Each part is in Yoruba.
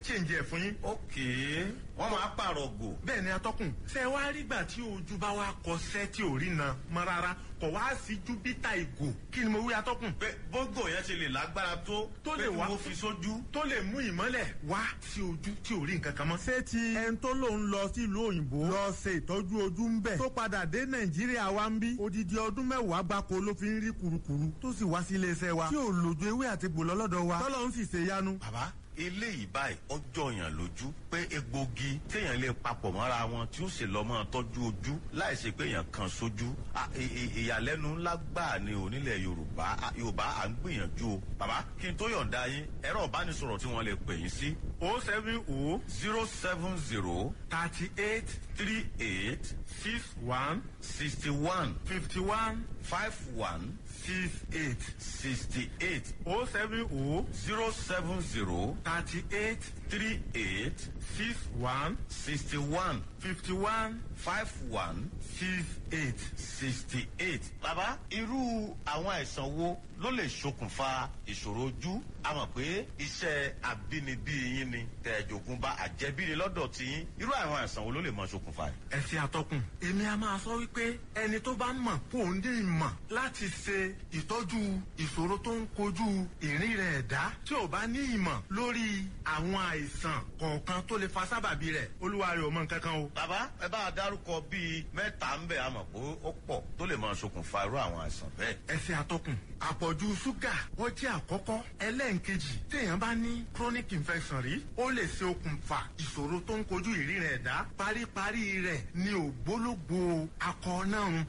change ẹ̀ fún yín. ok wọ́n máa pààrọ̀ gò. bẹ́ẹ̀ ni atọ́kùn ṣe wá rígbà tí ojú bá wá kọsẹ́ tí ò rí na mọ́ rárá kò wá sí júpítà ìgò kí ni mo wí atọ́kùn. pé bógò yẹn ti lè lágbára tó Tó lè pé kí wá- mo fi sójú. tó lè mú ìmọ́lẹ̀ wá sí ojú tí ò rí nǹkan kan mọ́. ṣé ti ẹni tó lòun lọ sílùú òyìnbó lọ ṣe ìtọ́jú ojú ń bẹ̀ tó padà dé nàìjíríà wa ń bí odidi ọdún mẹ́wàá gbáko ló fi ń rí kurukuru tó sì wá sí iléeṣẹ́ wa tí ò lòjú ewé àti gbòlọ́ lọ́dọ̀ wa tọ́lọ́ ń sì ṣe yanu. bàbá eléyìí báyìí ọjọ́ yàn lójú pé egbògi téèyàn lè papọ̀ mọ́ra wọn tí ó sì lọ́ mọ́ tọ́jú ojú láì ṣe pé èèyàn kan sójú À, ì- ì- ìyàlẹ́nu ńlá gbà ní onílẹ̀ yorùbá À, yorùbá à ń gbìyànjú o bàbá kí n tó yọ̀ǹda yín ẹ̀rọ ìbánisọ̀rọ̀ tí wọ́n lè pè yín sí o seven o zero seven zero thirty eight three eight six one sixty one fifty one five one six eight sixty eight o seven o zero seven zero thirty eight three eight six one sixty one fifty one five one six eight. sixty eight. bàbá irú àwọn àìsàn wo ló lè ṣokùnfà ìṣòro ojú a mọ̀ pé iṣẹ́ àbínibí yín ni tẹ̀jọ̀gùn bá àjẹbí ni lọ́dọ̀ tí yín irú àwọn àìsàn wo ló lè mọ ṣokùnfà ẹ̀. ẹ ṣe àtọkùn èmi a máa sọ wípé ẹni tó bá mọ̀ kó o ní ìmọ̀ láti ṣe ìtọ́jú ìṣòro tó ń kojú ìrìn rẹ̀ ẹ̀dá tí ò bá ní ìmọ̀ lórí àwọn àìsàn kọ̀ọ̀kan tó lè fa sábàbí rẹ̀ olúwa rẹ̀ ò mọ nǹkan kan o. bàbá ẹ bá a dárúkọ bíi mẹ́ta ń bẹ̀ a mọ̀ pé ó pọ̀ tó lè mọ ṣokùnfà irú àwọn àìsàn bẹ́ẹ̀. ẹ ṣe àtọkùn àpọ̀jù ṣúgà wọ́n jẹ́ àkọ́kọ́ ẹlẹ́ǹkejì téèyàn bá ní chronic infection rí ó lè ṣe okùnfà ìṣòro tó ń kojú ìrìn rẹ̀ ẹ̀dá paríparí rẹ̀ ní ògbólógbò akọ náà ń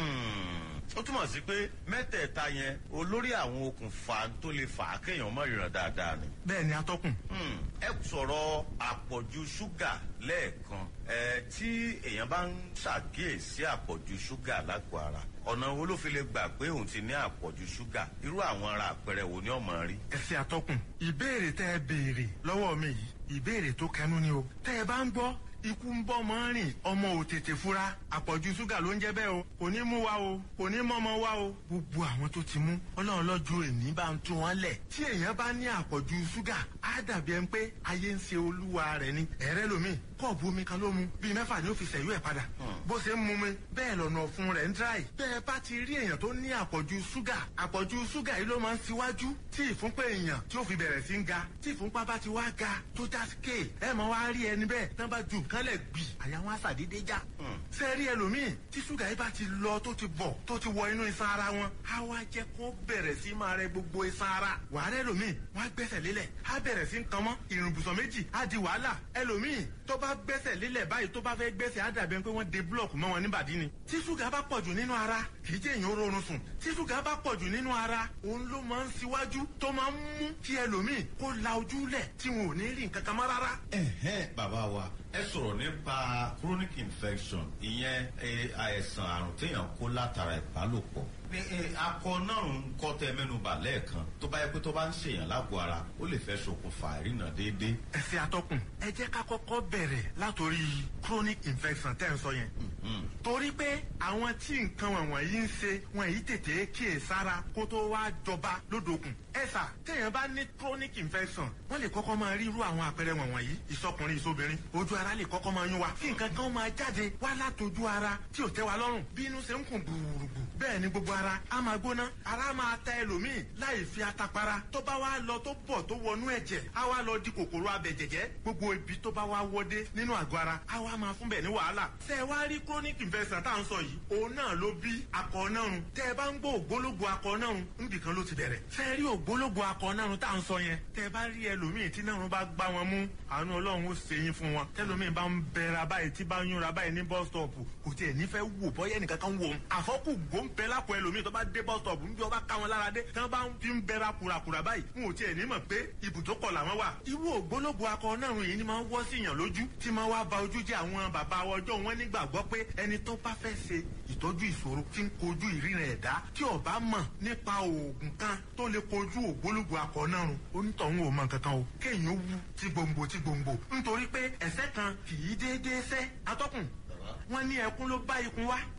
Hmm, ó túmọ̀ sí pé mẹ́tẹ̀ẹ̀ta yẹn olórí àwọn okùnfà tó lè fà á kéèyàn mọ̀ ìràn dáadáa ni. bẹ́ẹ̀ ni atọ́kùn Hmm, ẹ sọ̀rọ̀ àpọ̀jù ṣúgà lẹ́ẹ̀kan ẹ tí èèyàn bá ń ṣàkíyèsí àpọ̀jù ṣúgà lágọ̀ọ́ ara ọ̀nà wo ló fi lè gbà pé òun ti ní àpọ̀jù ṣúgà irú àwọn ara àpẹẹrẹ wo ni ọmọ rí. ẹ ṣe àtọkùn ìbéèrè tẹ ẹ béèrè lọ́wọ́ mi yìí ìbéèrè tó kẹnu ni o tẹ ẹ bá ń gbọ́ ikú ń bọ́ mọ́ rìn ọmọ ò tètè fura àpọ̀jù ṣúgà ló ń jẹ́ bẹ́ẹ̀ o kò ní mú wa o kò ní mọ́mọ́ wa o gbogbo àwọn tó ti mú ọlọ́run lọ́jọ́ èní bá ń tún wọn lẹ̀ tí èèyàn bá ní àpọ̀jù ṣúgà á dàbí ẹni pé ayé ń ṣe olúwa rẹ̀ ni ẹ̀rẹ́ lomi kọ́ọ̀bù omi kan ló mu bíi mẹ́fà ni ó fi ṣẹ̀yú ẹ̀ padà bó ṣe ń mu mi bẹ́ẹ̀ lọ́nà ọ̀fun rẹ̀ ń dráì bẹ́ẹ̀ bá ti rí èèyàn tó ní àpọ̀jù ṣúgà àpọ̀jù ṣúgà yìí ló máa ń ṣíwájú tí ìfúnpá èèyàn tí ó fi bẹ̀rẹ̀ sí ń ga tí ìfúnpá bá ti wá ga tó já scale ẹ máa wá rí ẹni bẹ́ẹ̀ tán bá ju nǹkan lẹ̀ gbì àyà wọn á ṣàdédé já ṣe rí ẹlòmíì tí ṣúgà yìí bá ti lọ tó ti bọ̀ tó ti wọ inú iṣan ara wọn á wá jẹ́ kó bẹ̀rẹ̀ sí máa rẹ gbogbo iṣan ara wàhálà ẹlòmíì wọn á gbẹ́sẹ̀ lélẹ̀ á bẹ̀rẹ̀ sí ń kan mọ́ ìrùnbùsọ̀ méjì á di wàhálà ẹlòmíì tó bá gbẹ́sẹ̀ lélẹ̀ báyìí tó bá fẹ́ gbẹ́sẹ̀ á dàbí ẹni pé wọ́n de búlọ̀kù mọ́ wọn níbàdí ni tí ṣúgà bá pọ̀jù nínú ara kì í jẹ́ èèyàn ó rọrùn sùn tí ṣúgà bá pọ̀jù nínú ara òun ló máa ń ṣíwájú tó máa ń mú kí ẹlòmíì kó la ojú lẹ̀ tí wọn ò ní rí nǹkan kan mọ́ rárá. ẹ̀hẹ́n bàbá wa ẹ sọ̀rọ̀ nípa chronic infection ìyẹn eh, àìsàn àrùn téèyàn kó látara ìbálòpọ̀ ní eh, akọ náà ń kọ́ tẹ mẹ́nuba lẹ́ẹ̀kan tó bá yẹ pé tó bá ń ṣèyàn lágọ̀ọ́ ara ó lè fẹ́ ṣokùnfà ìrìnà déédéé. ẹ ṣe àtọkùn ẹ jẹ́ ká kọ́kọ́ bẹ̀rẹ̀ látòrí chronic infection tẹ́ ń sọ yẹn torí pé àwọn tí nǹkan wọ̀nyí ń ṣe wọn yìí tètè kíyè sára kó tó wá jọba lódòkun ẹ sà téèyàn bá ní chronic infection wọ́n lè kọ́kọ́ máa rí irú àwọn àpẹẹrẹ wọ̀nyí ìsọkùnrin ìsobìnrin ojú ara lè kọ́kọ́ máa yún wa kí nǹkan kan máa jáde wá látòjú ara tí ò tẹ́ wa lọ́rùn bí inú ṣe ń kùn gbùrùgbù bẹ́ẹ̀ ni gbogbo ara á máa gbóná ara máa ta ẹlòmíì láì fi atapara tó bá wá lọ tó bọ̀ tó wọnú ẹ̀jẹ̀ á wá lọ di kòkòrò abẹ̀jẹ̀jẹ̀ gbogbo ibi tó bá wá wọdé nínú àgọ́ ara á wá máa fún bẹ̀ ní wàhálà ṣé ẹ wá rí chronic infection tá à ń sọ yìí òun náà ló bí akọ nárun tẹ́ ẹ bá ń gbọ́ ògbólógbò akọ nárun níbì kan ló ti bẹ̀rẹ̀ ṣé ẹ rí ògbólógbò akọ nárun tá à ń sọ yẹn tẹ́ ẹ bá rí ẹlòmíì tí nárun bá gbá wọn mú àánú ọlọ́run ó ṣe yín fún wọn tẹ́lòmíì bá ń bẹ̀rẹ̀ báyìí tí bá ń yúnra báyìí ní bus stop kò tiẹ̀ nífẹ̀ẹ́ wò bọ́yẹ́ nìkan kan wò ó àfọ́kù gbóǹpẹ́ lápò ẹlòmíì tó bá dé bus stop níbi ọba ká wọn lára dé tí wọ́n bá ń fi ń bẹ̀rẹ̀ kùràkùrà báyìí n ò tiẹ̀ ní mọ̀ pé ibùdókọ̀ làwọn wà irú ògbólógbò akọ nárun yìí ni máa ń wọ́ sí yàn lójú tí máa wá ba ojú jẹ́ àwọn bàbá ọjọ́ wọn nígbàgbọ́ pé ẹni tó bá fẹ́ ṣe ìtọ́jú ìṣòro tí ń kojú ìríran ẹ̀dá tí ó bá mọ̀ nípa oògùn kan tó lè kojú ògbólógbò akọ nárun onítọ̀hún ò mọ nǹkan kan o kéèyàn wú tí gbòǹgbò tí gbòǹgbò nítorí pé ẹ̀sẹ̀ kan kì í déédéé sẹ́ atọ́kùn wọn ní ẹkún ló bá ikun wá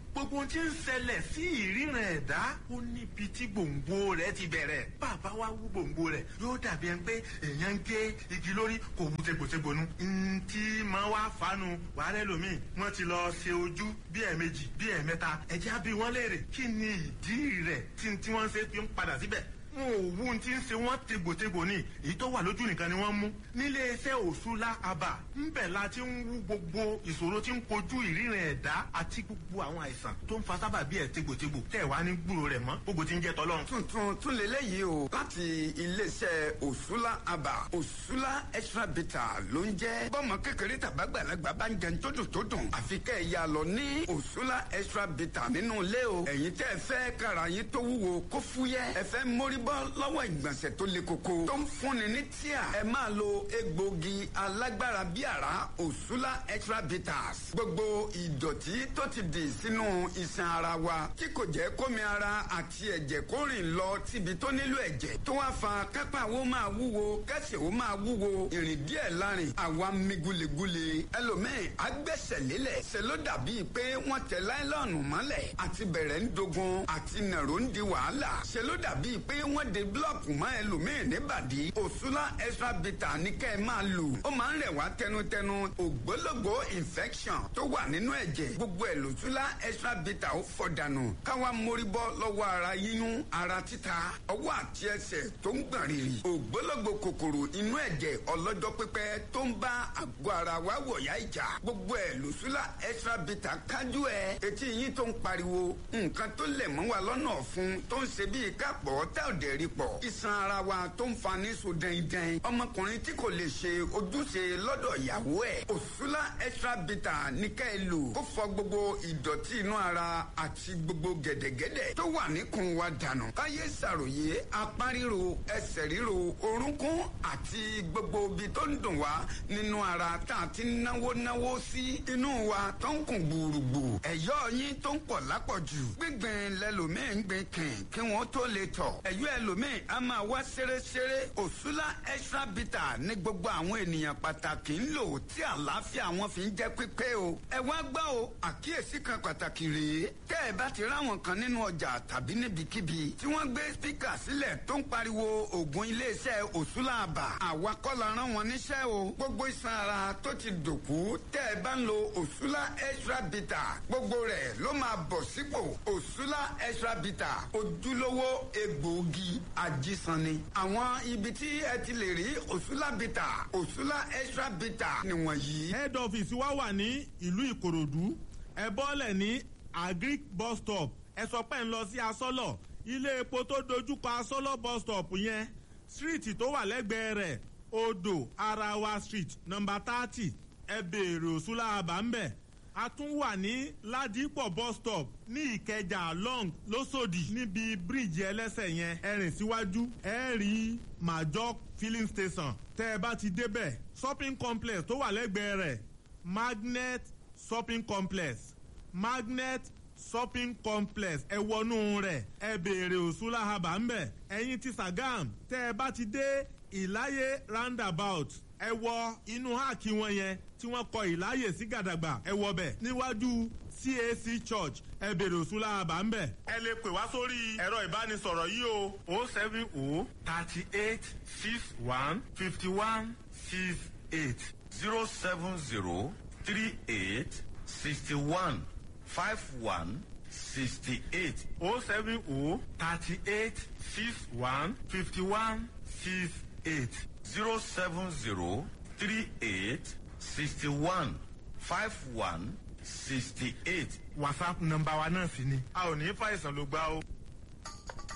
gbogbo ohun tí ń ṣẹlẹ̀ sí ìríran ẹ̀dá ó níbi tí gbòǹgbò rẹ̀ ti bẹ̀rẹ̀ bàbá wa wú gbòǹgbò rẹ̀ yóò dàbí ẹni pé èèyàn ń gé igi lórí kò wú tegbòtegbònú ntí máa wá fanu wàhálẹ́ lomi wọ́n ti lọ ṣe ojú bí ẹ̀ẹ̀mejì bí ẹ̀ẹ̀mẹ́ta ẹ̀jẹ̀ bí wọ́n léèrè kí ni ìdí rẹ̀ tí tí wọ́n ṣe fi ń padà síbẹ̀ wọn ò wú ti ń ṣe wọn tegbòtegbò ni èyí tó wà lójú nìkan ni wọ́n mú nílé iṣẹ́ òṣùlá àbà ńbẹ̀ la ti ń wú gbogbo ìṣòro tí ń kojú ìríran ẹ̀dá àti gbogbo àwọn àìsàn tó ń fa sábà bí ẹ̀ tegbòtegbò tẹ̀ wá ní gbúrò rẹ̀ mọ́ gbogbo ti ń jẹ́ tọ́lọ́run. tuntun tún lélẹ́yìí o láti iléeṣẹ́ òṣùlá àbà òṣùlá extra bitter ló ń jẹ́ bọ́mọ kékeré tàbágbàlagbà bá ń jẹun tó dùn tó dùn àfi kẹ́ ẹ̀ yà lọ ní òṣùlá extra bitter nínú ilé o ẹ̀yin tẹ́ ẹ fẹ́ kára yín tó wúwo kó fúyẹ́ ẹ fẹ́ mórí bọ́ lọ́wọ́ ìgbọ̀nsẹ̀ tó le koko tó ń fúnni ní tíà ẹ máa lo egbògi alágbára bí àrá òṣùlá extra bitters gbogbo ìdọ̀tí tó ti dì sínú iṣan ara wa tí kò jẹ́ kómi ara àti ẹ̀jẹ̀ kó rìn lọ síbi tó nílò ẹ̀jẹ̀ tó wá fa kápá wo máa wúwo kẹsẹ̀ wo máa wúwo ìrìn díẹ̀ lárin àwa mi gulegule ẹlòmíì agbẹ́sẹ̀ lélẹ̀ ṣe ló dàbí pé wọ́n tẹ láìlọ́ọ̀nù mọ́lẹ̀ àti bẹ̀rẹ̀ ń dogun àti nàró ń di wàhálà ṣe ló dàbí pé wọ́n de búlọ̀kù mọ́ ẹlòmíì níbàdí òṣùlá extra bitter ní kẹ́ ẹ máa lò ó máa ń rẹ̀ wá tẹnutẹnu ògbólógbò infection tó wà nínú ẹ̀jẹ̀ gbogbo ẹ̀ lòṣùlá extra bitter ó fọ̀dànù káwa mórí bọ́ lọ́wọ́ ara yíyún ara títa ọwọ́ àti ẹsẹ̀ tó ń gbọ̀n rìrì ògbólógbò kòkòrò inú ẹ̀jẹ̀ ọlọ́jọ́ pípẹ́ tó ń bá àgọ́ ara wa wọ̀yá ìjà gbogbo ẹ̀ lòṣùlá extra bitter kájú ẹ̀ etí yín tó ń pariwo nǹkan tó lẹ̀ mọ́ wa lọ́nà ọ̀fun tó ń ṣe bíi kápọ̀ tá ò dẹ̀ rí pọ̀ iṣan ara wa tó ń fa ní so dẹ́ndẹ́n ọmọkùnrin tí kò lè ṣe ojúṣe lọ́dọ̀ ìyàwó ẹ̀ òṣùlá extra bitter ní ká ẹ lò kó fọ gbogbo ìdọ̀tí inú ara àti gbogbo gẹ̀dẹ̀gẹ̀dẹ̀ tó wà níkùn wa dànù káyé ṣàròyé apá ríro ẹsẹ̀ ríro orúnkún àti gbogbo ibi tó ń dùn wá nínú ara tá a ti náwó náwó sí inú wa tó ń kùn gbùrùgbù ẹ̀yọ́ yín tó ń pọ̀ lápọ̀jù gbígbìn lẹ́lòmíì ń gbìn kìn kí wọ́n tó lè tọ̀ ẹ̀yọ́ ẹlòmíì a máa wá ṣeréṣeré òṣùlá extra bitter ní gbogbo àwọn ènìyàn pàtàkì ń lò tí àlàáfíà wọn fi ń jẹ́ pípé o ẹ wá gbọ́ o àkíyèsí kan pàtàkì rèé tẹ́ ẹ bá ti ráwọn kan nínú ọjà tàbí níbikíbi tí wọ́n gbé spíkà sílẹ̀ tó ń pariwo ògùn iléeṣẹ́ òṣùlá àbà àwa kọ́ la rán wọn níṣẹ́ o gbogbo iṣan ara tó ti dòkú tẹ́ ẹ bá ń lo òṣùlá extra bitter gbogbo rẹ̀ ló máa bọ̀ sípò òṣùlá extra bitter ojúlówó egbòogi ajísanni àwọn ibi tí ẹ ti lè rí òṣùlá bitter òṣùlá extra bitter nìwọ̀nyí. head office wa wà ní ìlú ìkòròdú ẹ bọ́lẹ̀ ní agric bus stop ẹ sọ pé ń lọ sí asọ́lọ̀ ilé epo tó dojúkọ asọ́lọ̀ bus stop yẹn street tó wà lẹ́gbẹ̀ẹ́ rẹ̀ odò arawa street number thirty ẹ béèrè òṣùlá àbá ń bẹ̀ a tún wà ní ládìpọ̀ bus stop ní ìkẹjà long lọ́sọ̀dì níbi bíríìjì ẹlẹ́sẹ̀ yẹn ẹ rìn síwájú ẹ rí major filling station tẹ́ ẹ bá ti débẹ̀ shopping complex tó wà lẹ́gbẹ̀ẹ́ rẹ̀ magnet shopping complex magnet shopping complex ẹ wọnú rẹ̀ ẹ béèrè òṣùlá haba ńbẹ̀ ẹ̀yin ti sagam tẹ́ ẹ bá ti dé ìláyé roundabout ẹ wọ inú háàkì wọn yẹn tí wọ́n kọ ìláyè sí gàdàgbà ẹ wọ bẹ̀ níwájú cac church ẹ bèrè òṣùlá àbá ń bẹ̀. ẹ lè pè wá sórí ẹ̀rọ ìbánisọ̀rọ̀ yìí o o seven o thirty eight six one fifty one six eight zero seven zero three eight sixty one five one sixty eight o seven o thirty eight six one fifty one six eight zero seven zero three eight sixty one five one sixty eight. whatsapp nọmba wa náà sì ni a ò ní fàìsàn ló gbá o.